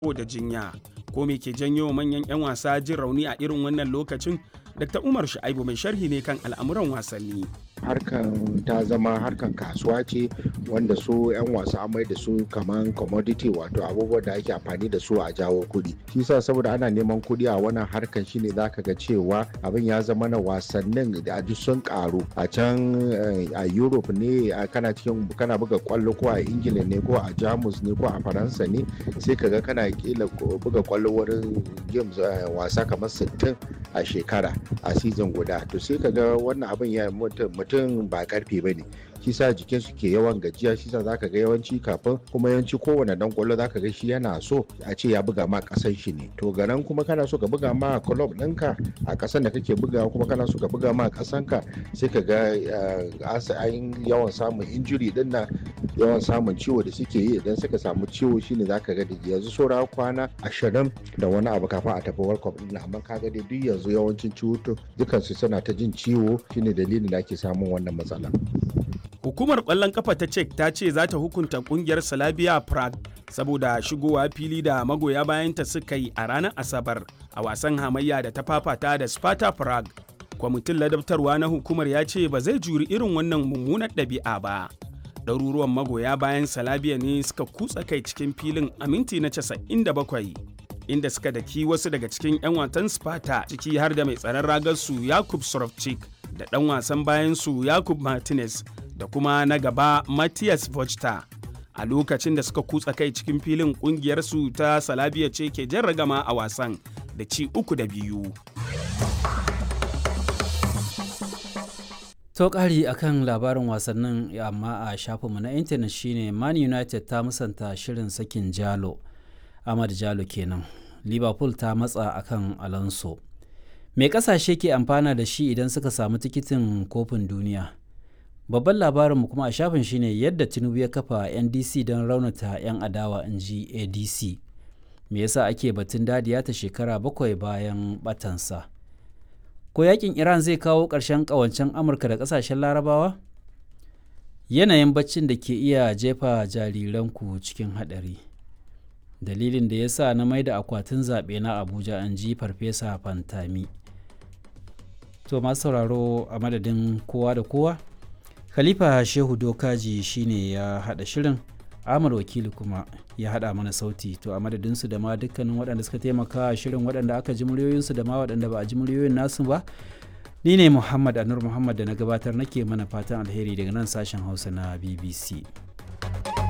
da jinya ko me ke janyo manyan 'yan wasa jin rauni a irin wannan lokacin dr umar shu'aibu mai sharhi ne kan al'amuran wasanni harkan ta zama harkan kasuwa ce wanda su 'yan wasa mai da su kaman commodity wato abubuwan da ake amfani da su a jawo kuɗi shi sa saboda ana neman kuɗi a wannan harkan shine zaka ga cewa abin ya zama na wasannin da duk sun karu a can a europe ne kana cikin kana buga kwallo ko a ingila ne ko a jamus ne ko a faransa ne sai kaga kana kila buga kwallo wurin games wasa kamar 60 a shekara a season guda to sai kaga wannan abin ya mutum mutum ba karfe ba ne shi sa jikinsu ke yawan gajiya shi sa zaka ga yawanci kafin kuma yawanci kowane dan kwallo zaka ga shi yana so a ce ya buga ma kasan shi ne to garan kuma kana so ka buga ma club ɗinka a kasan da kake bugawa kuma kana so ka buga ma kasan ka sai ka ga an yawan samun injury din nan yawan samun ciwo da suke yi idan suka samu ciwo shine zaka ga da yanzu saura kwana ashirin da wani abu kafin a tafi world cup din amma kaga dai duk yanzu yawancin ciwo dukansu suna ta jin ciwo shine dalilin da ake samun wannan matsala Hukumar ƙwallon kafa ta Czech ta ce za ta hukunta ƙungiyar Slavia Prague saboda shigowa fili da magoya bayanta suka yi a ranar Asabar a wasan hamayya da ta fafata da Sparta Prague. Kwamitin ladabtarwa na hukumar ya ce ba zai juri irin wannan mummunar ɗabi'a ba. Ɗaruruwan magoya bayan Slavia ne suka kutsa kai cikin filin a minti na 97 inda suka daki wasu daga cikin 'yan watan Sparta ciki har da mai tsaron ragarsu Yakub Sorovchik da ɗan wasan bayansu Yakub Martinez da kuma na gaba Matthias Vochta. A lokacin da suka kutsa kai cikin filin kungiyarsu ta Salabiya ce ke jan ragama a wasan da ci uku da biyu. To ƙari akan labarin wasannin amma a shafinmu na intanet shine Man United ta musanta shirin sakin Jalo, Ahmad Jalo kenan. Liverpool ta matsa akan Alonso. Me ƙasashe ke amfana da shi idan suka samu tikitin kofin duniya? babban labarinmu kuma a shafin shine yadda tinubu ya kafa ndc don raunata 'yan adawa in ji adc me yasa ake batun dadiya ta shekara bakwai bayan batansa ko yakin iran zai kawo ƙarshen ƙawancen amurka da ƙasashen larabawa yanayin baccin da ke iya jefa jariranku cikin haɗari dalilin da ya sa na mai da akwatin zaɓe na abuja an ji farfesa fantami to masu sauraro a madadin kowa da kowa khalifa shehu dokaji shine ya hada shirin amur wakili kuma ya hada mana sauti to a madadinsu da ma dukkanin waɗanda suka taimaka shirin waɗanda aka ji muryoyinsu da ma waɗanda ba a ji muryoyin nasu ba ni ne muhammad anur muhammad da na gabatar nake mana fatan alheri daga nan sashen hausa na bbc